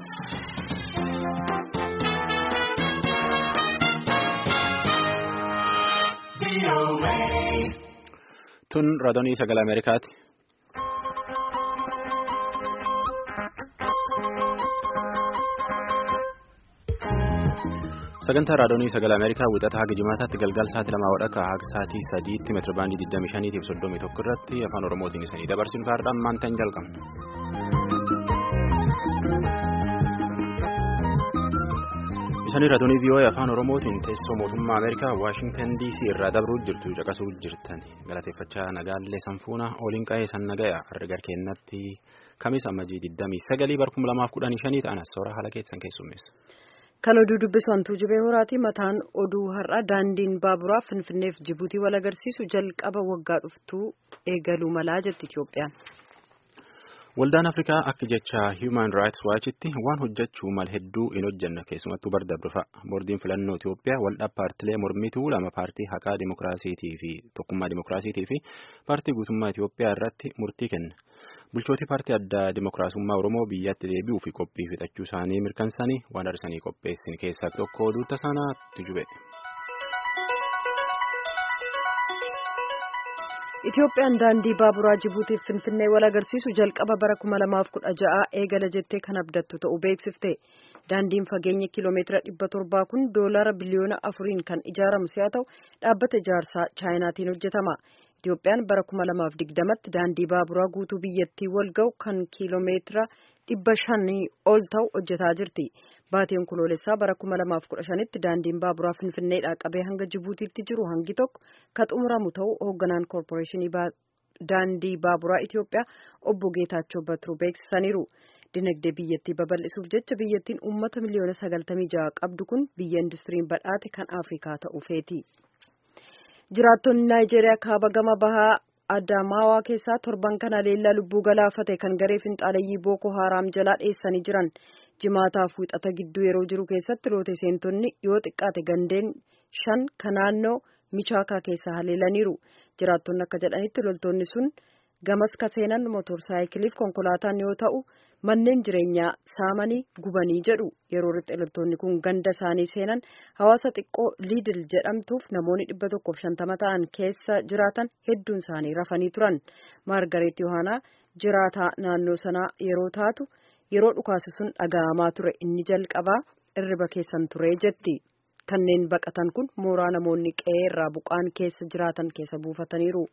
Tun raadiyoo sagalee Ameerikaati. Sagantaa raadiyoo sagalee Ameerikaa wixata haga jimaataatti galgala sa'aatii lamaa wadhakka haga sa'aatii sadiitti meetira baandii 25 fi 31 irratti afaan Oromootiin isanii dabarsuun kaardhaan maantaan jalqabna. Isanii raadiyoo VOA afaan Oromootiin teessoo mootummaa Ameerikaa Waashingtan DC irraa dabruu jirtu caqasuu jirtan galateeffachaa nagaallee sanfuuna oliin qa'ee san nagaya har'a kennatti kamis ammajii 29 barkum 2015 ta'an soora haala keessan keessummeessa. Kan oduu dubbisu hantuu jibee horaati mataan oduu har'a daandiin baaburaa Finfinneef Jibuutii wal agarsiisu jalqaba waggaa dhuftuu eegaluu malaa jetti Itiyoophiyaan. Waldaan Afrikaa akka jecha Human Rights Watch'tti waan hojjechuu mal hedduu hin hojjenne keessumattuu bardabrufa. Boordiin filannoo Itiyoophiyaa waldhaa paartilee mormituu lama paartii haqaa dimokiraasiitii fi tokkummaa dimokiraasiitii fi paartii guutummaa Itiyoophiyaa irratti murtii kenna. Bulchootii paartii addaa dimokiraasummaa Oromoo biyyatti deebi'uu fi qophii fixachuu isaanii mirkansanii waan arsanii qopheessin keessaa tokko oduu tasaanaatti jube. Itiyoophiyaan daandii baaburaa Jibuutiif Finfinnee wal agarsiisu jalqaba bara kuma lamaaf kudha ja'a eegala jettee kan abdattu ta'uu beeksifte. Daandiin fageenya kiiloomeetira dhibba torbaa kun doolara biliyoona afuriin kan ijaaramu si'a ta'u dhaabbata ijaarsaa chaayinaatiin hojjetama. Itiyoophiyaan bara kuma lamaaf digdamatti daandii baaburaa guutuu biyyattii wal ga'u kan kiiloomeetira dhibba shanii ol ta'u hojjetaa jirti. Baatiin Onkoloolessaa bara kuma lamaaf kudha shanitti daandiin baaburaa Finfinneedhaa qabee hanga Jibuutiitti jiru hangi tokko kan xumuramu ta'uu hoogganaan koorporeeshinii daandii baaburaa Itiyoophiyaa obbo Geetaachoo Batiruu beeksisaniiru. Dinagdee biyyattii babal'isuuf jecha biyyattiin uummata miliyoona sagaltamii ja'a qabdu kun biyya industiriin badhaate kan Afrikaa ta'uu feeti. Jiraattonni Naayijeeriyaa kaaba gama bahaa Adamaawaa keessaa torban kana leellaa lubbuu galaafate kan garee finxaaleyyii Booko Haaraam jalaa dheessanii jiran. jimaataaf wixata gidduu yeroo jiru keessatti loote seentonni yoo xiqqaate gandeen shan kan naannoo michaakaa keessaa haleelaniiru jiraattonni akka jedhanitti loltoonni sun gamas ka seenan motorsaayikiliif konkolaataan yoo ta'u manneen jireenyaa saamanii gubanii jedhu yeroo riphee loltoonni kun ganda isaanii seenan hawaasa xiqqoo liidil jedhamtuuf namoonni dhibba tokkoof shantama ta'an keessa jiraatan hedduun isaanii rafanii turan maargareet yohaanaa jiraataa naannoo sanaa yeroo taatu. yeroo dhukaasi sun dhaga'amaa ture inni jalqabaa irriba keessan ture jetti kanneen baqatan kun mooraa namoonni qe'ee irraa buqqaan keessa jiraatan keessa buufataniiru.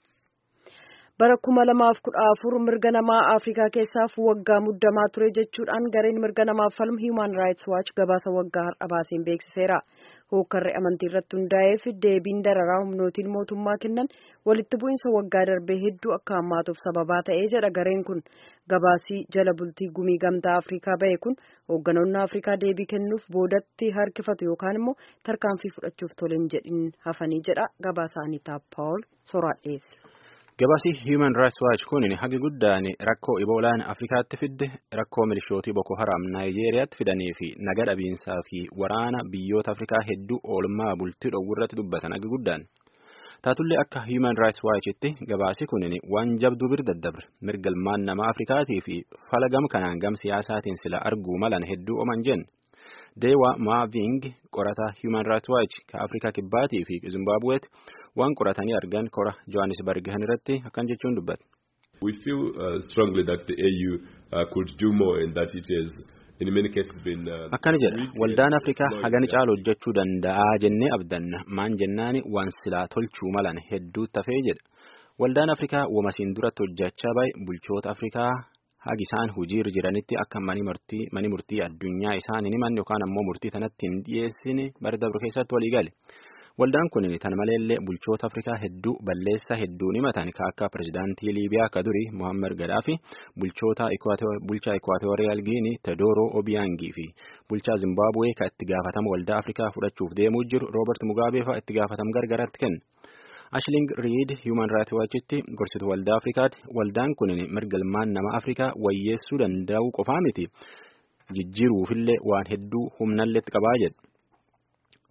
bara kuma lamaaf kudha afur mirga namaa afrikaa keessaaf waggaa muddamaa ture jechuudhaan gareen mirga namaaf falmu human rights watch gabaasa waggaa har'a baaseen beeksiseera. hookkarri amantii irratti hundaa'eef deebiin dararaa humnootiin mootummaa kennan walitti bu'iinsa waggaa darbee hedduu akka hammaatuuf sababaa ta'ee jedha gareen kun gabaasii jala bultii gumii gamtaa afrikaa ba'e kun hoogganoonni afrikaa deebii kennuuf boodatti harkifatu yookaan immoo tarkaanfii fudhachuuf toleen jedhin hafanii jedha gabaasaanii taappaawol soraadheesse. Gabaasii Human Rights Watch kun hagi guddaan rakkoo iboolaan Afrikaatti fidde rakkoo milishootii Boko Haram Naayijeeriyaatti fidanii fi naga dhabiinsaa fi waraana biyyoota Afrikaa hedduu oolmaa bultii dhowwirratti dubbatan hagi guddaan. Taatullee akka Human Rights Watchitti gabaasii kun waan jabduu bir daddabre mirga ilmaan namaa Afrikaatii fi fala gam kanaan gam siyaasaatiin sila arguu malan hedduu oman jenne. Deewa Maaving qorataa Human Rights Watch ka Afrikaa Kibbaatii fi Zimbaabuweetti waan qoratanii argan kora Johannesburg irratti akkan jechuun dubbata. We feel uh, strongly that the AU uh, could do more and that it has in many cases been. Uh, Akkana jedha waldaan Afrikaa hagani caalu hojjechuu danda'a jennee abdanna maan jennaani waan silaa tolchuu malan hedduu tafee jedha. Waldaan Afrikaa wamasiin duratti hojjechaa bahe bulchoota Afrikaa hagi isaan hojiirra jiranitti akka mani murtii addunyaa isaan hin himanne yookaan ammoo murtii sanatti hin dhiyeessine bara dabre keessatti walii gale. Waldaan kun tan maleellee bulchoota Afrikaa hedduu balleessaa hedduun himatan ka akka pirezidaantii Liibiyaa ka duri Mohaammed Gadaafi bulchoota bulchaa Ikwaatooriyaal Giinii Tedooroo Obiyaangii fi bulchaa Zimbaabuwee ka itti gaafatama waldaa Afrikaa fudhachuuf deemuu jiru Roobert Mugaabee fa'a itti gaafatama gargaraatti kenna. Ashling Reed Human Rights Watchitti gorsitu waldaa Afrikaati. Waldaan kun mirga ilmaan nama Afrikaa wayyeessuu danda'u qofaa miti jijjiiruufillee waan hedduu humnalleetti qabaa jedha.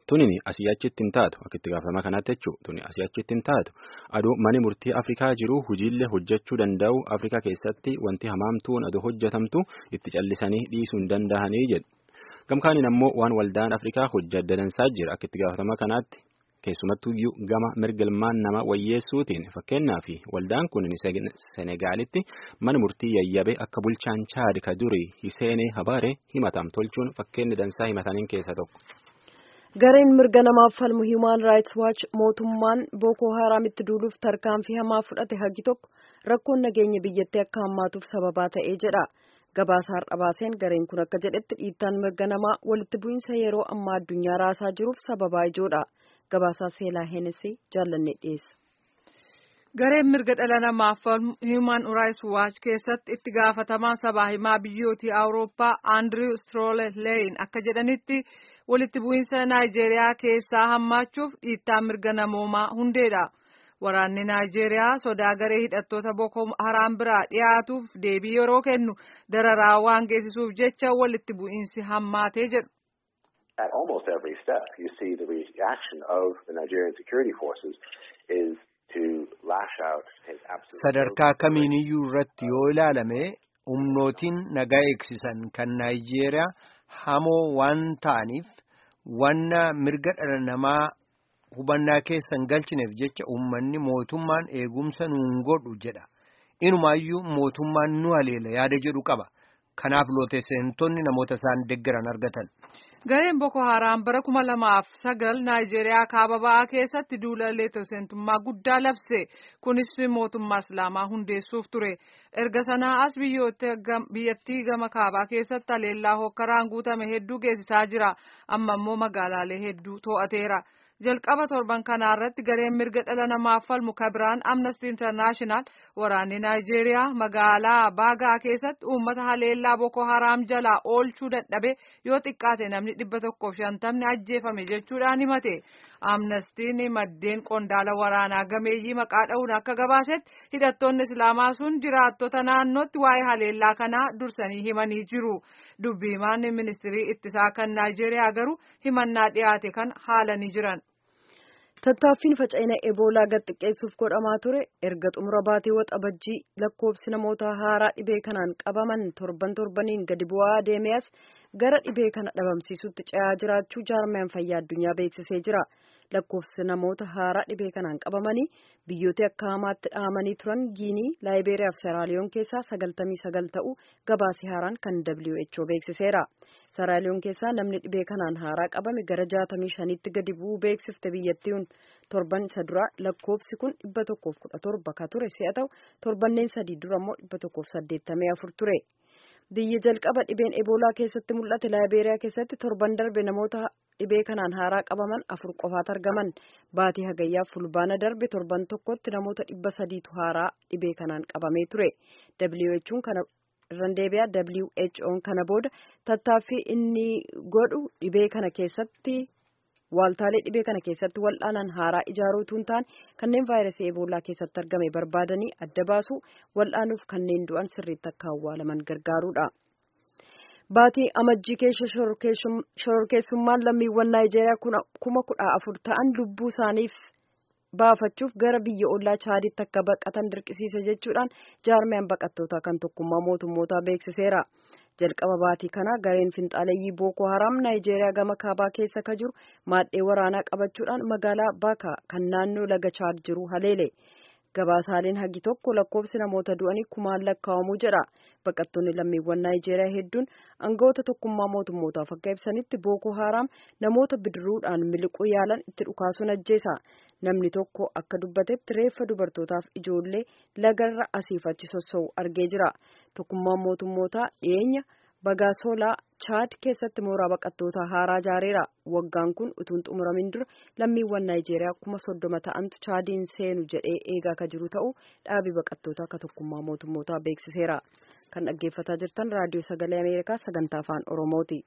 Tunin asii achitti hin taatu akka itti gaafatama kanaatti jechuudha. Tuni asii achitti hin taatu. Aduu mani murtii Afrikaa jiru hojiillee hojjechuu danda'u Afrikaa keessatti wanti hamaamtuun aduu hojjetamtu itti callisanii dhiisuu hin danda'anii jedhu. Gamkaaniin ammoo waan waldaan Afrikaa hojjaa dadansaa jira akka itti gaafatama kanaatti. Keessumattuu gama mirga ilmaan nama wayyeessuutiin fakkeenyaaf waldaan kun Senegaalitti mana murtii yayyabe akka bulchaan Chaad ka durii Hiseenee Habaaree himatam tolchuun fakkeenyi dansaa himataniin keessa tokko. Gareen mirga namaaf falmu Human Rights Watch mootummaan Boko Haramitti duuluuf tarkaanfii hamaa fudhate hagi tokko rakkoon nageenya biyyattii akka hammaatuuf sababaa ta'ee jedha. Gabaasa har'a baaseen gareen kun akka jedhetti dhiittaan mirga namaa walitti bu'iinsa yeroo ammaa addunyaa raasaa jiruuf sababaa ijoodha. Gabaasaa seelaa Heenesii jaallannee dhiyeessa. Gareen mirga dhala namaaf falmu Human Rights Watch keessatti itti gaafatamaa sabaa himaa biyyootii Awurooppaa Andrew Strolleyn akka jedhanitti walitti bu'iinsa Naayijeeriyaa keessaa hammaachuuf dhiittaa mirga namoomaa hundeedha. Waraanni Naayijeeriyaa sodaa garee hidhattoota Boko Haram biraa dhiyaatuuf deebii yeroo kennu dararaa waan geessisuuf jecha walitti bu'iinsi hammaatee jedhu. At almost every step, you see the reaction of the Nigerian security forces is to lash out, take absolute. Sadarkaa kamiiniyyuu irratti yoo ilaalame humnootiin nagaa eegsisan kan Naayijeeriyaa hamoo waan ta'aniif wanna mirga dhala namaa hubannaa keessan galchineef jecha uummanni mootummaan eegumsa nuun godhu jedha. Inumaayyuu mootummaan nu haleela yaada jedhu qaba. Kanaaf looteessitoonni namoota isaan deeggaran argatan. Gareen Boko Haram bara kuma lamaaf sagal Naayijeeriyaa kaaba ba'aa keessatti duula leetoseentummaa guddaa labse. Kunis mootummaa Islaamaa hundeessuuf ture. Erga sanaa as biyyattii gama kaabaa keessatti haleellaa hokkaraan guutame hedduu geessisaa jira. Amma immoo magaalaalee hedduu to'ateera. jalqaba torban kanaa irratti gareen mirga dhala namaaf falmu kabiraan amnesty international waraanni naayijeeriyaa magaalaa baagaa keessatti uummata haleellaa boko haraam jalaa oolchuu dadhabe yoo xiqqaate namni dhibba tokkoof shantamni ajjeefame jechuudhaan himate amnestiin maddeen qondaala waraanaa gameeyyii maqaa dha'uun akka gabaasetti hidhattoonni islaamaa sun jiraattota naannootti waa'ee haleellaa kanaa dursanii himanii jiru dubbiimaan ministirii ittisaa kan naayijeeriyaa garuu himannaa dhiyaate kan haalanii jiran. Tattaaffiin faca'ina eboolaa gad xiqqeessuuf godhamaa ture erga xumura baatee waxabajjii lakkoofsi namoota haaraa dhibee kanaan qabaman torban torbaniin gadi bu'aa deemeas gara dhibee kana dhabamsiisutti ce'aa jiraachuu jaarmiyaan fayyaa addunyaa beeksisee jira. Lakkoofsi namoota haaraa dhibee kanaan qabamanii biyyoota akka hamaatti dhahamanii turan Giinii, Laayibeeriyaa fi Seraaliyoon keessaa sagaltamii sagal ta'uu gabaasii haaraan kan WHO beeksiseera. Seraaliyoon keessaa namni dhibee kanaan haaraa qabame gara jaatamii shaniitti gadi bu'uu beeksifte biyyattiin torban isa dura lakkoofsi kun dhibba tokkoof kudha torba ka ture si'a ta'u torbanneen sadii dura immoo dhibba tokkoof saddeettamii afur ture. Biyya jalqaba dhibeen eboolaa keessatti mul'ate laayibeeriyaa keessatti torban darbe namoota dhibee kanaan haaraa qabaman afur qofaatu argaman baatii hagayyaaf fulbaana darbe torban tokkotti namoota dhibba sadiitu haaraa dhibee kanaan qabamee ture. WHO'n kana irraan deebi'aa WHO'n kana booda tattaaffii inni godhu dhibee kana keessatti waaltaalee dhibee kana keessatti wal'aanan haaraa ijaaruutu hin taane kanneen vaayirasii eboolaa keessatti argame barbaadanii adda baasu wal'aanuuf kanneen du'an sirriitti akka awwaalaman gargaaruudha. Baatii amajjii keessa shororkeessummaan lammiiwwan Naayijeeriyaa kuma kudha afur ta'an lubbuu isaaniif baafachuuf gara biyya ollaa chaaditti akka baqatan dirqisiise jechuudhaan jaarmiyaan baqattootaa kan tokkummaa mootummootaa beeksiseera. jalqaba baatii kana gareen finxaaleeyyii booko haram naayijeeriyaa gama kaabaa keessa ka jiru maadhee waraanaa qabachuudhaan magaalaa baaka kan naannoo laga chaad jiru haleele gabaasaaleen hagi tokko lakkoofsi namoota du'anii kumaan lakkaa'amuu jedha baqattoonni lammiiwwan naayijeeriyaa hedduun aangawoota tokkummaa mootummootaaf akka ibsanitti booko haram namoota bidiruudhaan miliquu yaalan itti dhukaasuun ajjeesa namni tokko akka dubbatetti reeffa dubartootaaf ijoollee lagarra asiif achi sossa'u argee jira tokkummaan mootummootaa dhiyeenya bagaasolaa chaad keessatti mooraa baqattootaa haaraa ijaareera waggaan kun utuun xumuramin dura lammiiwwan naayijeeriyaa kuma soddoma ta'antu chaadiin seenu jedhee eegaa ka jiru ta'uu dhaabii baqattootaa akka tokkummaa mootummootaa beeksiseera kan dhaggeeffataa jirtan raadiyoo sagalee ameerikaa sagantaa afaan oromooti.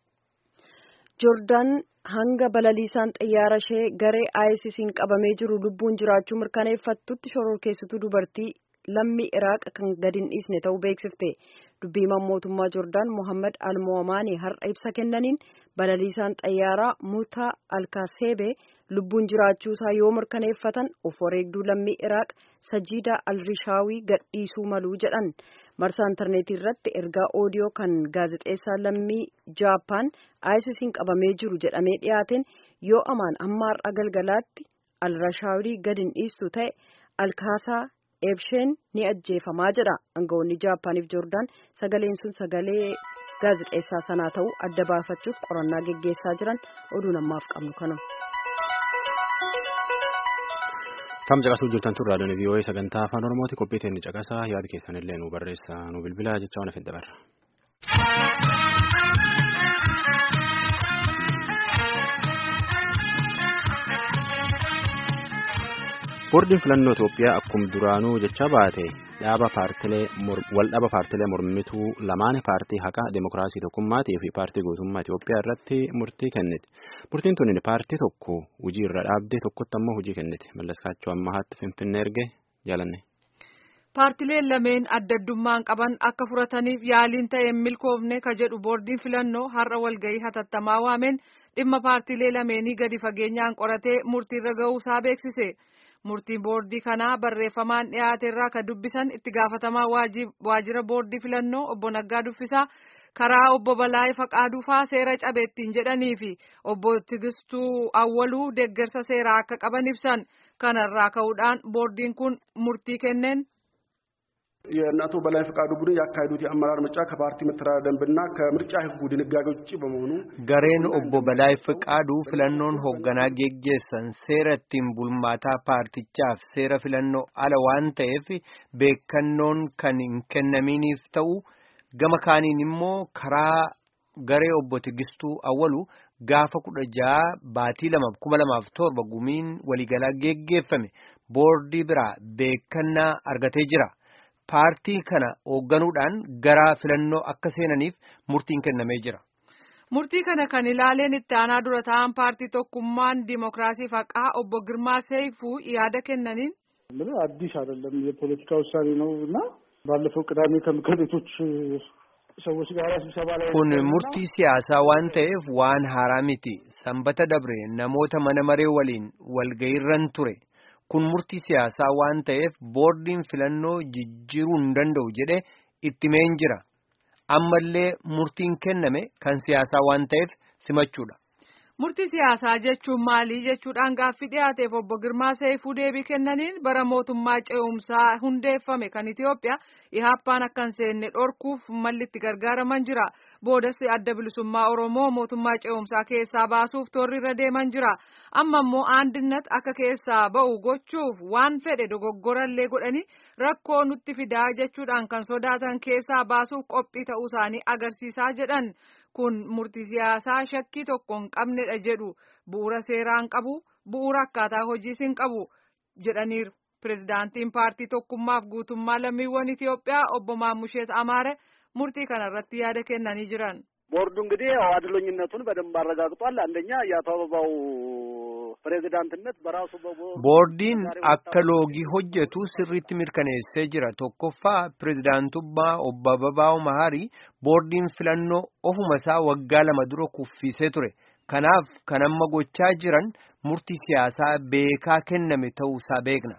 joordaan hanga balaliisaan xiyyaara ishee garee ISIS'n qabamee jiru lubbuun jiraachuu mirkaneeffattutti shororkeessituu dubartii lammii iraaq kan gadi hin dhiisne ta'uu beeksifte dubbiimaan mootummaa joordaan mohammad almoomaanii har'a ibsa kennaniin balaliisaan xayyaaraa mutaa alkaaseebee lubbuun jiraachuusaa yoo mirkaneeffatan of wareegduu lammii iraaq sajiidaa alrishaawii gadhiisuu maluu jedhan marsaa intarneetii irratti ergaa oodiyoo kan gaazexeessaa lammii jaappaan aayisisiin qabamee jiru jedhamee dhiyaateen yoo amaan amma har'a galgalaatti alrishaawii gad hin dhiistu ta'e alkaasaa eebsheen ni ajjeefamaa jedha aangawoonni jaappaaniif joordaan sagaleen sun sagalee gaazexeessaa sanaa ta'uu adda baafachuuf qorannaa geggeessaa jiran oduu namaaf qabnu kana. Kam caqasuu jirtan tun raadiyoon VOA sagantaa afaan Oromooti qophii teenya caqasaa yaada keessan illee nu barreessa nu bilbilaa jecha waan afin dabarra. Boordiin filannoo Itoophiyaa akkuma duraanuu jecha baate dhaaba paartilee wal dhaba paartilee mormituu lamaan paartii haqaa demokiraasii tokkummaatii fi paartii gootummaa Itoophiyaa irratti murtii kenniti. Murtiin tuni paartii tokko hojii irra dhaabdee tokkotti ammoo hojii kenniti. Mallaskaachoo ammahaatti Finfinnee erge jaalanne. Paartileen lameen adda addummaan qaban akka furataniif yaaliin ta'een milkoofne ka jedhu boordiin filannoo har'a walgahii hatattamaa waameen dhimma paartilee lameenii gadi fageenyaan qoratee murtiirra ga'uusaa beeksise. Murtiin boordii kanaa barreeffamaan dhiyaate irraa kan dubbisan itti gaafatamaa waajjira boordii filannoo obbo Naggaa Duffisaa karaa obbo Balaayee Faqaaduufaa seera cabeettiin jedhanii fi obbo Tigistuu Awwaluu deeggarsa seeraa akka qaban ibsan kanarraa ka'uudhaan boordiin kun murtii kenneen. የእነ አቶ በላይ ፈቃዱ ቡድን ያካሄዱት የአመራር ምርጫ ከፓርቲ መተዳደሪያ ደንብና ከምርጫ ሕጉ ድንጋጌዎች ውጭ በመሆኑ gareen obbo Balaay Fiqaaduu filannoon hoogganaa geggeessan seera ittiin bulmaataa paartichaaf seera filannoo ala waan ta'eef beekannoon kan hin kennaminiif ta'u gama kaaniin immoo karaa garee obbo Tigistuu Awwalu gaafa kudha jaha baatii lamaaf kuma lamaaf torba gumiin waliigalaa geggeeffame boordii biraa beekannaa argatee jira. paartii kana hoogganuudhaan gara filannoo akka seenaniif murtiin kennamee jira. Murtii kana kan ilaaleen itti aanaa dura ta'an paartii tokkummaan diimokiraasii faqaa obbo Girmaa Seifuu yaada kennaniin. አዲስ አይደለም የፖለቲካ ውሳኔ ነው እና ባለፈው ቅዳሜ ከምክር ቤቶች ሰዎች ጋር ስብሰባ ላይ kun murtii siyaasaa waan ta'eef waan haaraa miti sanbata dabre namoota mana maree waliin walgayiirran ture. kun murtii siyaasaa waan ta'eef boordiin filannoo jijjiiruu hin danda'u jedhe itti meen jira ammallee murtiin kenname kan siyaasaa waan ta'eef simachuudha. Murtii siyaasaa jechuun maalii jechuudhaan gaaffii dhiyaateef obbo Girmaa Seifuu deebii kennaniin bara mootummaa ce'umsaa hundeeffame kan Itoophiyaa ihaappaan akka hin seenne dhorkuuf malli itti gargaaraman jira. Boodas adda bilisummaa Oromoo mootummaa ce'umsaa keessaa baasuuf toorri irra deeman jira. Amma immoo aandinat akka keessaa ba'u gochuuf waan fedhe dogoggorallee godhanii rakkoo nutti fidaa jechuudhaan kan sodaatan keessaa baasuuf qophii ta'uu isaanii agarsiisaa jedhan. kun murtii siyaasaa shakkii tokko hin qabnedha jedhu bu'uura seeraan qabu bu'uura akkaataa hojiis hin qabu jedhaniiru pirezidaantiin paartii tokkummaaf guutummaa lammiiwwan Itoophiyaa obbo Maamusheet Amaare murtii kanarratti yaada kennanii jiran. ቦርዱ እንግዲህ ያው አድሎኝነቱን በደንብ አረጋግጧል። አንደኛ የአቶ አበባው ፕሬዚዳንትነት በራሱ boordiin akka loogii hojjetu sirriitti mirkaneessee jira tokkoffaa pirezidaantummaa obbo Ababaw Maharii boordiin filannoo ofuma isaa waggaa lama dura kuffisee ture kanaaf kan amma gochaa jiran murtii siyaasaa beekaa kenname ta'uusaa beekna.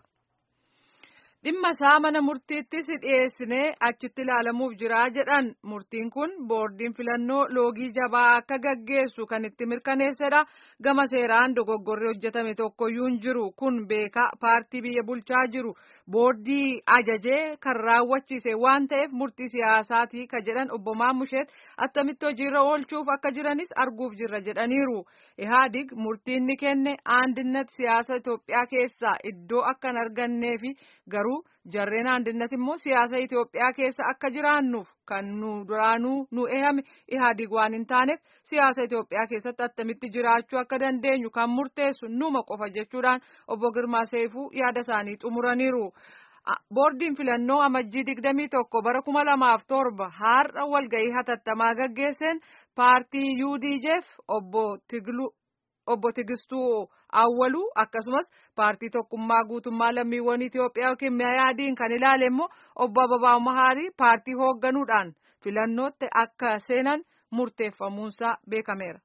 dhimma isaa mana murtiittis dhiyeessinee achitti ilaalamuuf jira jedhan murtiin kun boordiin filannoo loogii jabaa akka gaggeessu kan itti mirkaneessedha gama seeraan dogoggorri hojjetame tokkoyyuu hin jiru kun beekaa paartii biyya bulchaa jiru boordii ajajee kan raawwachiise waan ta'eef murtii siyaasaatii ka jedhan obbo Maamusheet attamitti hojiirra oolchuuf akka jiranis arguuf jirra jedhaniiru ihaadig murtiin ni kenne aandinat siyaasa Itoophiyaa keessaa iddoo akka hin arganneefi garuu. jarreen aandinat immoo siyaasa Itoophiyaa keessa akka jiraannuuf kan nu duraanuu nu ehame ihaadig waan hin taaneef siyaasa Itoophiyaa keessatti attamitti jiraachuu akka dandeenyu kan murteessu numa qofa jechuudhaan obbo Girmaa Seifuu yaada isaanii xumuraniiru. Boordiin filannoo amajjii digdamii tokko bara kuma lamaaf torba har'a walgahii hatattamaa gaggeesseen paartii UDJF obbo Tiglu. obbo Tigistuu Awwaluu akkasumas paartii tokkummaa guutummaa lammiiwwan Itoophiyaa yookiin miyaadiin kan ilaale immoo obbo Ababaw Mahaarii paartii hoogganuudhaan filannootti akka seenan murteeffamuunsaa beekameera.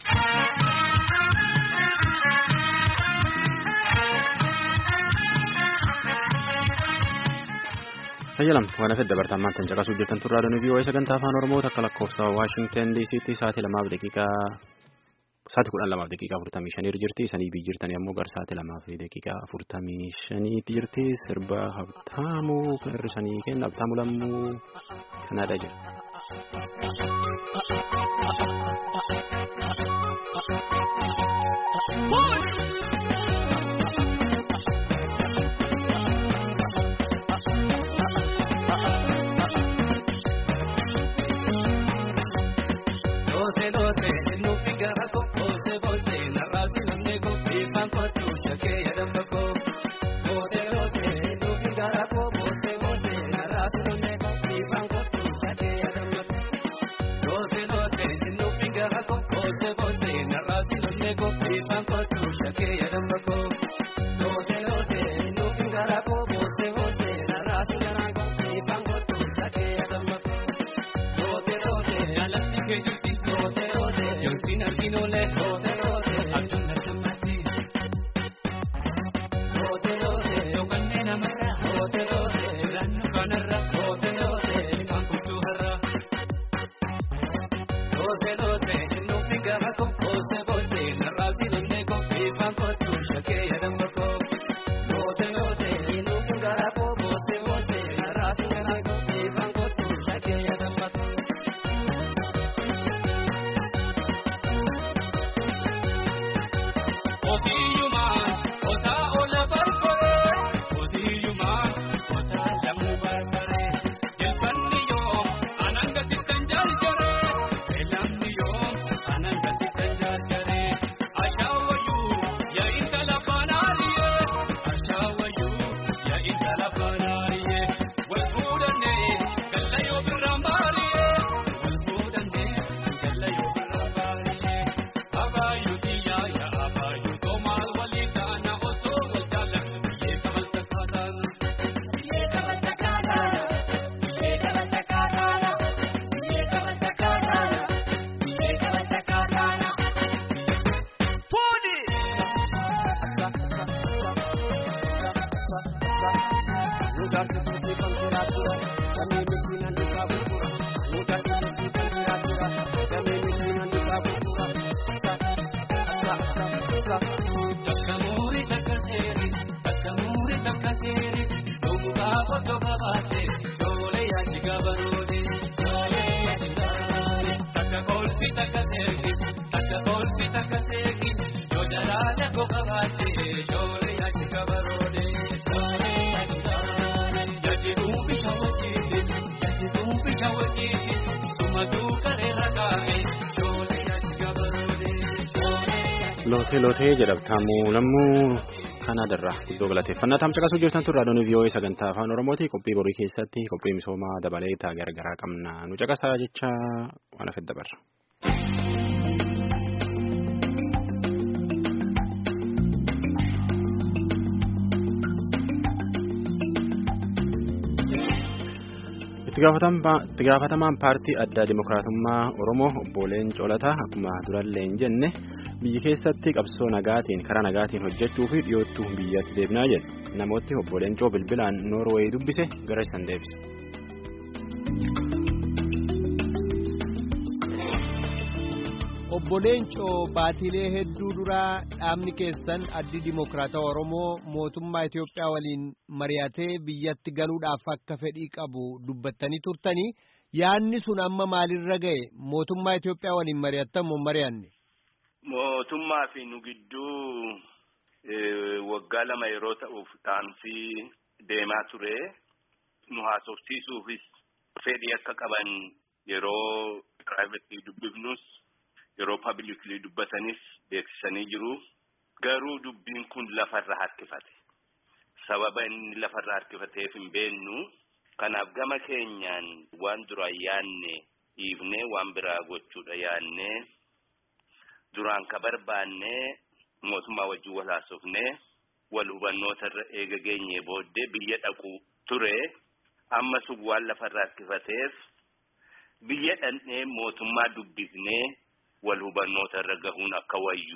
Fayyalam waan hafe dabartammaan tan caqasuu hojjetan turraa doonii vii'oo'ee sagantaa afaan oromoo takka lakkoofsa waashingten diisiitti sa'aatii lamaaf daqiiqaa sa'aatii kudhan lamaaf daqiiqaa afurtamii shanii jirti sanii bii jirtanii ammoo gara sa'aatii lamaaf daqiiqaa afurtamii shaniitti jirti sirba habtaamuu hir'isanii kenna habtaamuu lammuu kanaadha jira. Lootee lootee jedhamtamu lammuu Kanaadarraa iddoo galateeffannaa taam caqasuu jirtan turraa doonii vii'oo'ee sagantaa afaan oromooti qophii borii keessatti qophii misoomaa dabalee taa garagaraa qabna nu caqasaa jecha waan hafe dabarra. itti gaafatamaan paartii addaa dimokiraatummaa oromoo obbo Leencoo Lataa akkuma durallee hin jenne. biyyi keessatti qabsoo nagaatiin karaa nagaatiin hojjechuu fi dhiyoottuu biyyatti deebinaa jedhu namooti obbo Leencoo bilbilaan noorweey dubbise gara isaan deebise. obbo Leencoo baatiilee hedduu duraa dhaabni keessan addi dimokiraatawaa oromoo mootummaa Itoophiyaa waliin mari'atee biyyatti galuudhaaf akka fedhii qabu dubbattanii turtanii yaadni sun amma maalirra ga'e mootummaa Itoophiyaa waliin mari'attamu mari'anne. Mootummaa fi nu gidduu waggaa lama yeroo ta'uuf dhaamsii deemaa ture nu haasofsiisuufis fedhii akka qaban yeroo piraayiveetii dubbifnus yeroo paabilikii dubbatanis beeksisanii jiru. Garuu dubbiin kun lafarra harkifate. Sababa inni lafarra harkifateef hin beeknu. Kanaaf gama keenyaan waan duraan yaanne dhiifnee waan biraa gochuudha yaannee. duraan ka barbaanne mootummaa wajjin wal haasofne wal hubannoota irra eega geenye booddee biyya dhaqu ture amma sun waan lafarraa harkifateef biyya dhandhee mootummaa dubbisnee wal hubannoota irra gahuun akka wayyu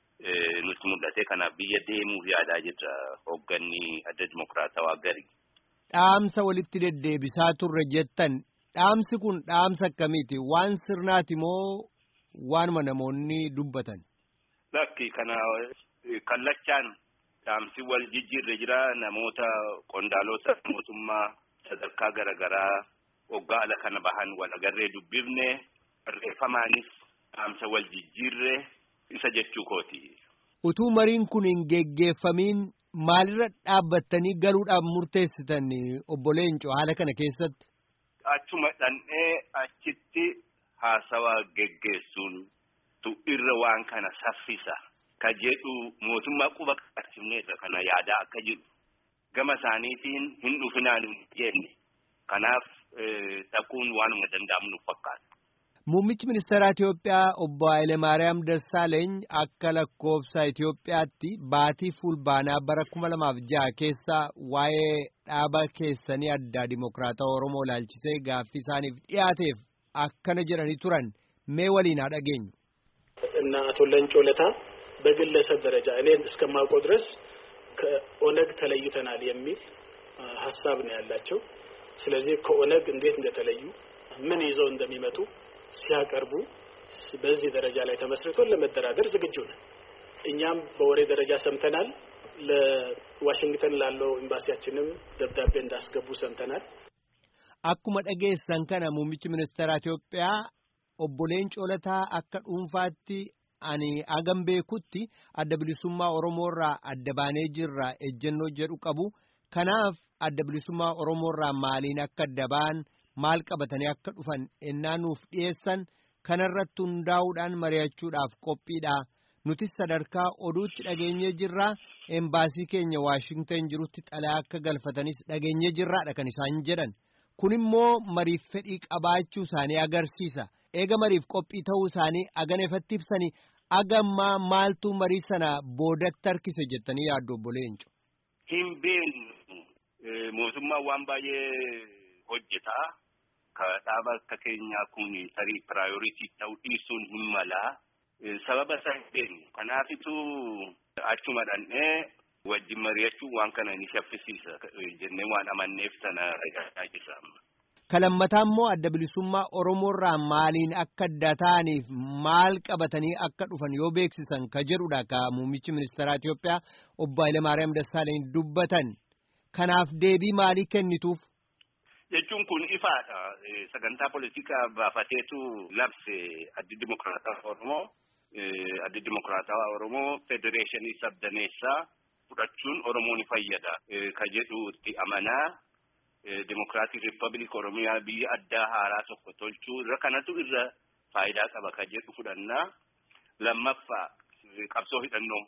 nutti mul'ate kanaaf biyya deemuuf yaadaa jirra hoogganni adda dimokiraatawaa gari. Dhaamsa walitti deddeebisaa turre jettan dhaamsi kun dhaamsa akkamiiti waan sirnaati moo waanuma namoonni dubbatan. Lakki kana kallachaan dhaamsi wal jijjiirre jira namoota qondaalota mootummaa sadarkaa garaagaraa waggaa ala kana bahan wal agarree dubbifne barreeffamaanis dhaamsa wal jijjiirre isa jechuu kooti. Utuu mariin kun hin geggeeffamiin maalirra dhaabbattanii galuudhaaf murteessitan obbo Leencoo haala kana keessatti. Achuma dhandhee achitti haasawaa geggeessuun tu irra waan kana saffisa ka jedhu mootummaa quba qaqqabsiifneerra kana yaadaa akka jiru gama isaaniitiin hin dhufinaan hin jenne kanaaf dhaquun waanuma danda'amu nuuf fakkaata. Muummichi ministeeraa Itoophiyaa obbo Hayilemaariyaam Dassaaleeny akka lakkoofsa Itoophiyaatti baatii fulbaanaa bara kuma lamaaf jaha keessa waa'ee dhaaba keessanii addaa dimokiraatawaa Oromoo ilaalchisee gaaffii isaaniif dhiyaateef akkana jedhanii turan mee waliin haa dhageenyu. እና አቶ ለንጮ ለታ በግለሰብ ደረጃ እኔን እስከማውቀው ድረስ ከኦነግ ተለይተናል የሚል ሀሳብ ነው ያላቸው። ስለዚህ ከኦነግ እንዴት እንደተለዩ ምን ይዘው እንደሚመጡ ሲያቀርቡ በዚህ ደረጃ ላይ ተመስርቶን ለመደራደር ዝግጁ ነን። እኛም በወሬ ደረጃ ሰምተናል። ለዋሽንግተን ላለው ኤምባሲያችንም ደብዳቤ እንዳስገቡ ሰምተናል። Akkuma dhageessan kana muummichi ministeera Itoophiyaa obbo Leencoo Lataa akka dhuunfaatti ani hagam beekutti adda bilisummaa Oromoorraa adda baanee jirra ejjennoo jedhu qabu. Kanaaf adda bilisummaa Oromoorraa maaliin akka adda ba'an maal qabatanii akka dhufan ennaa nuuf dhiyeessan kanarratti hundaa'uudhaan mari'achuudhaaf qophiidha. Nutis sadarkaa oduutti dhageenyee jirra. Embaasii keenya Waashingtan jirutti xalayaa akka galfatanis dhageenyee jirraadha kan isaan jedhan. Kun immoo mariif fedhii qabaachuu isaanii agarsiisa. Eega mariif qophii ta'uu isaanii agan ifatti ibsanii agammaa maaltu marii sana boodatti harkise jettanii yaaddu obbo Leenco. Hin beeknu mootummaan waan baay'ee hojjeta. Ka dhaaba akka keenyaa kun tarii piraayoritii ta'uu dhiisuun hin mala. Sababa isaa hin beeknu. Kanaafitu achuma dhandhee wajjin mari'achuun waan kana ni shaffisiisa jennee waan amanneef sana ragaa jirra. Kalammataa immoo adda bilisummaa Oromoorraa maaliin akka adda ta'aniif maal qabatanii akka dhufan yoo beeksisan ka jedhudha ka muummichi ministeeraa Itoophiyaa obbo Hayilemaariyaam Dassaaleny dubbatan. Kanaaf deebii maalii kennituuf? Jechuun kun ifaadha. Sagantaa poolitikaa baafateetu labse addi dimokiraataa Oromoo. Addi dimokiraataa Oromoo federeeshinii sabdaneessaa fudhachuun Oromoo ni fayyada. Ka jedhu itti amanaa. Dimokiraatik Riippaabilik Oromiyaa biyya addaa haaraa tokko tolchuu irra kanatu irra faayidaa qaba ka jedhu fudhannaa. Lammaffaa qabsoo hidhannoo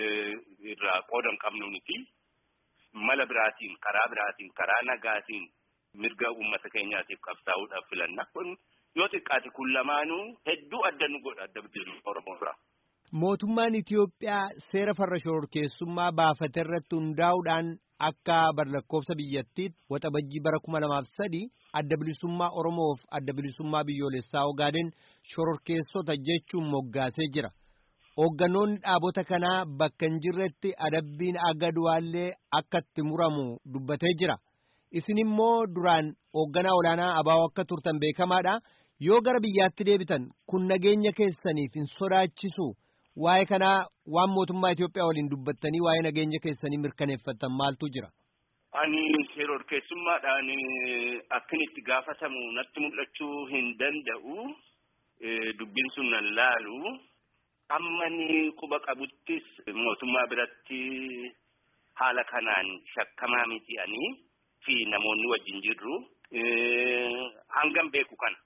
irraa qooda hin qabnu miti. Mala biraatiin, karaa biraatiin, karaa nagaatiin mirga uummata keenyaatiif qabsaa'uudhaaf filanna. Kun yoo xiqqaate kun lamaanuu hedduu adda nu godha adda bilisummaa Oromoo irraa. Mootummaan Itiyoophiyaa seera farra shororkeessummaa baafate irratti hundaa'uudhaan akka barlakkoofsa biyyattiitti waxabajjii bara kuma lamaaf sadi adda bilisummaa Oromoof adda bilisummaa biyyoolessaa Ogaaden shororkeessota jechuun moggaasee jira. Hoogganoonni dhaabota kanaa bakka hin jirretti adabbiin aga du'aallee akka itti muramu dubbatee jira. Isin immoo duraan hoogganaa olaanaa abaa'oo akka turtan beekamaadha. Yoo gara biyyaatti deebitan kun nageenya keessaniif hin sodaachisu. Waa'ee kanaa waan mootummaa Itoophiyaa waliin dubbattanii waa'ee nageenya keessanii mirkaneeffattan maaltu jira? Ani shororkeessummaadhaan akkin itti gaafatamu natti mul'achuu hin danda'u. Dubbiin sun nan laalu. Amma ni quba qabuttis mootummaa biratti haala kanaan shakkamaa miti'anii fi namoonni wajjin jirru. Hangam beeku kana.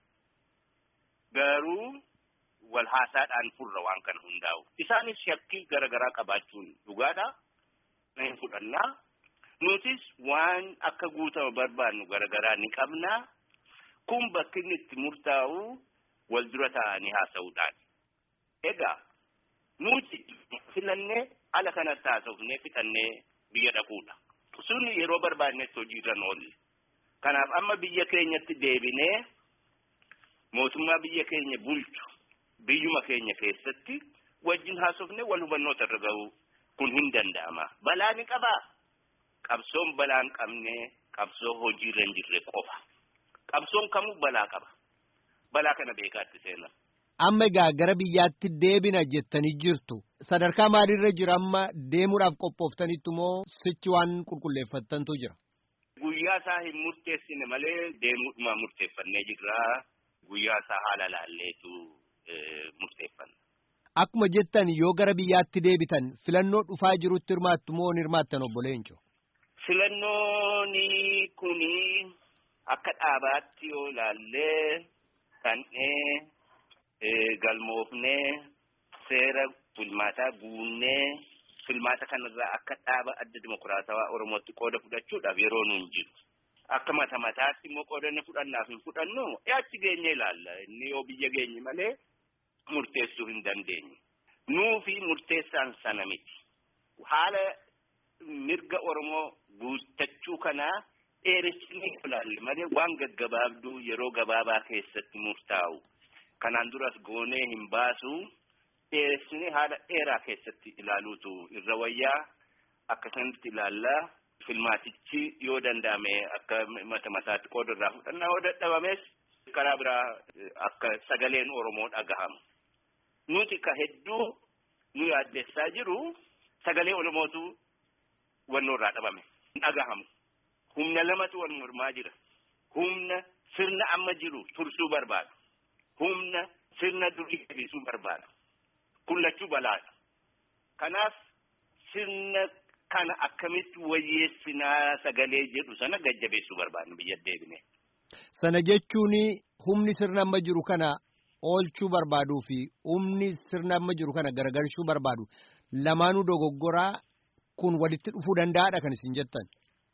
Garuu wal haasaadhaan furra waan kana hundaa'u. Isaanis shakkii garaagaraa qabaachuun dhugaadha. Hin fudhannaa. Nutis waan akka guutama barbaannu garaagaraa ni qabna. Kun bakki inni itti murtaa'u wal dura taa'anii haasa'uudhaan. Egaa nuti filannee ala kanatti haasofnee fixannee biyya dhaquudha. Sun yeroo barbaadnetti hojiirra oolle. Kanaaf amma biyya keenyatti deebinee mootummaa biyya keenya bulchu biyyuma keenya keessatti wajjin haasofne wal hubannoota irra ga'u kun hin danda'ama. Balaa ni qabaa. Qabsoon balaa hin qabne qabsoo hojiirra hin jirre qofa. Qabsoon kamuu balaa qaba. Balaa kana beekaatti seenaa. Amma egaa gara biyyaatti deebina jettanii jirtu. Sadarkaa maaliirra jira amma deemuudhaaf qophooftanitti moo sichi waan qulqulleeffattantu jira? Guyyaa isaa hin murteessine malee deemuudhuma murteeffannee jirra. Guyyaa isaa haala laalleetu murteeffanna. Akkuma jettan yoo gara biyyaatti deebitan filannoo dhufaa jirutti hirmaattu moo hin hirmaattan obbo Leenco? Filannoon kuni akka dhaabaatti yoo ilaallee kannee galmoofnee seera filmaataa guunnee filmaata kanarraa akka dhaaba adda dimokiraatawaa Oromootti qooda fudhachuudhaaf yeroo nuun jiru. Akka mata mataatti immoo qoodanne fudhannaaf hin fudhannu achi geenye ilaalla. Inni yoo biyya geenye malee murteessuu hin dandeenye. Nuufi murteessaan sana miti. Haala mirga Oromoo guuttachuu kanaa dheeressinee ilaalle malee waan gaggabaabduu yeroo gabaabaa keessatti murtaa'u. Kanaan duras goonee hin baasu dheeressinee haala dheeraa keessatti ilaaluutu irra wayyaa akkasumatti ilaallaa. Filmaatichi yoo danda'ame akka mata mataatti qooda irraa fudhannaa yoo dadhabames karaa biraa akka sagaleen Oromoo dhagahamu. Nuti ka hedduu nu yaaddessaa jiru sagalee Oromootu wannoo irraa dhabame. Hin dhagahamu. Humna lamatu wal mormaa jira. Humna sirna amma jiru tursuu barbaadu. Humna sirna durii deebisuu barbaadu. Kun lachuu balaadha. Kanaaf sirna kana akkamitti wayyeessinaa sagalee jedhu sana gajjabeessuu barbaadnu biyya deebine. Sana jechuun humni sirna amma jiru kana oolchuu barbaaduu fi humni sirna amma jiru kana garagalchuu barbaadu lamaanuu dogoggoraa kun walitti dhufuu danda'aadha kan isin jettan.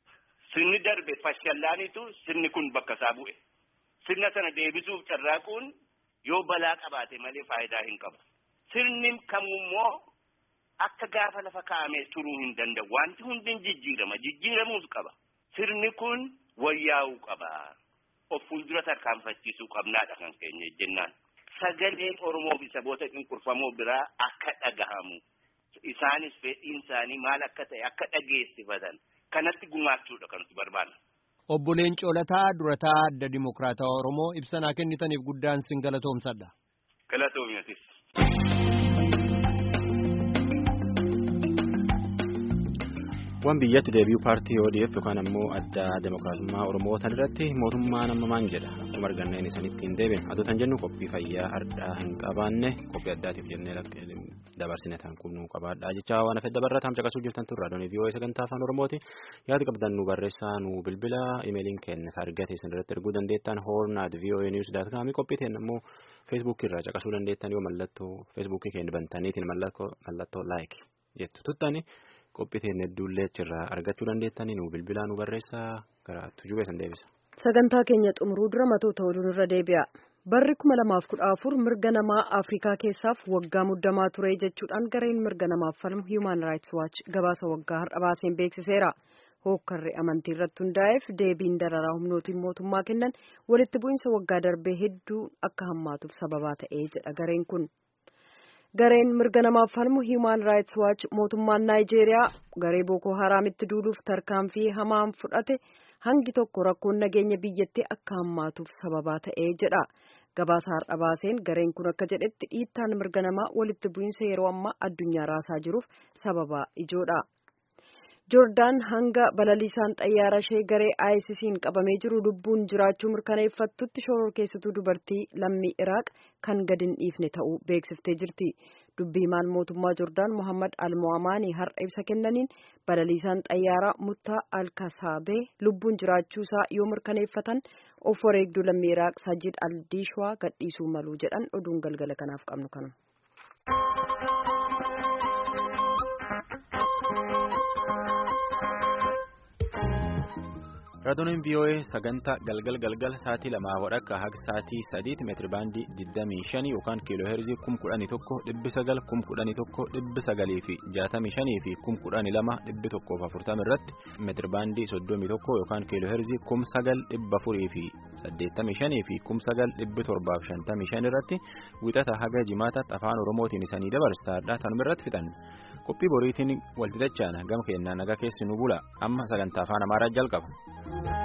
Sirni darbe fashallaanitu sirni kun bakka isaa bu'e. Sirna sana deebisuuf carraaquun yoo balaa qabaate malee faayidaa hin qabu. Sirni kamummoo akka gaafa lafa kaa'amee turuu hin danda'u. Wanti hundi jijjiirama. Jijjiiramuus qaba. Sirni kun wayyaa'uu qaba. Of fuuldura tarkaanfachiisuu qabnaadha kan keenya jennaan. Sagaleen Oromoo fi saboota cunqurfamoo biraa akka dhagahamu. Isaanis fedhiin isaanii maal akka ta'e akka dhageessifatan. Kanatti gumaachuudha kan nuti barbaannu. Obbo Leencoo Lataa durataa adda Dimokiraatawaa Oromoo ibsanaa kennitaniif guddaan sin galatoomsadha. Galatoomiyatis. Waan biyyatti deebi'uu paartii ODF yookaan ammoo adda demokiraatummaa Oromoo tan irratti mootummaan amma maan jedha akkuma arganneen isanitti hin deebiin haa ta'u jennu qophii fayyaa har'aa hin qabaanne qophii addaatiif jennee dabarsine tan qubnuu qabaadhaa jecha waan hafe dabarrataan caqasuu jirtan turre raadiyoo vii'oo sagantaa afaan Oromooti yaada qabdan nu barreessaa nu bilbila imeeliin keenya argate isin irratti erguu dandeettan hoornaat vii'oo niwus daat kaamii qophii teenya ammoo feesbuukii irraa caqasuu dandeettan yoo mallattoo feesbuukii keenya bantaniitiin mallattoo laayik jettu tuttani. qophii teenya hedduullee achirraa argachuu dandeettanii nu bilbilaa nu barreessaa gara tujubee san deebisa. Sagantaa keenya xumuruu dura matoota oduun irra deebi'a. Barri kuma lamaaf kudha afur mirga namaa Afrikaa keessaaf waggaa muddamaa ture jechuudhaan gareen mirga namaaf falmu Human Rights Watch gabaasa waggaa har'a baaseen beeksiseera. Hookkarri amantii irratti hundaa'eef deebiin dararaa humnootiin mootummaa kennan walitti bu'iinsa waggaa darbee hedduu akka hammaatuuf sababaa ta'ee jedha gareen kun. gareen mirga namaaf falmu Human Rights Watch mootummaan Naayijeeriyaa garee Boko Haraamitti duuluuf tarkaanfii hamaan fudhate hangi tokko rakkoon nageenya biyyattii akka hammaatuuf sababaa ta'ee jedha. Gabaasa har'a baaseen gareen kun akka jedhetti dhiittaan mirga namaa walitti bu'iinsa yeroo ammaa addunyaa raasaa jiruuf sababaa ijoodha. Joordaan hanga balaliisaan xayyaara ishee garee ISIS'n qabamee jiru lubbuun jiraachuu mirkaneeffattutti shororkeessituu dubartii lammii Iraaq kan gadi hin dhiifne ta'uu beeksiftee jirti. Dubbii himaan mootummaa Joordaan Mohammad Al-Mo'amaanii har'a ibsa kennaniin balaliisaan xayyaaraa Muttaa Al-Kasaabee lubbuun jiraachuusaa yoo mirkaneeffatan of wareegduu lammii Iraaq Sajid Al-Diishwaa gadhiisuu malu jedhan oduun galgala kanaaf qabnu kanuma. Raadiyoonin VOA sagantaa galgal galgal sa'aatii lamaa wadhakka haga sa'aatii sadiitti meetiri baandii 25 yookaan kiiloo heerzii 11,900 11,900 fi 65 fi 12,140 irratti meetiri baandii 31 yookaan kiiloo heerzii 9,400 fi 85 fi 9,755 irratti wixata haga jimaataatti afaan oromootiin isanii dabarsaadha tanuma irratti fixan qophii boriitiin walti dachaana gama keenyaa nagaa keessi nu bula amma sagantaa afaan amaaraa jalqaba.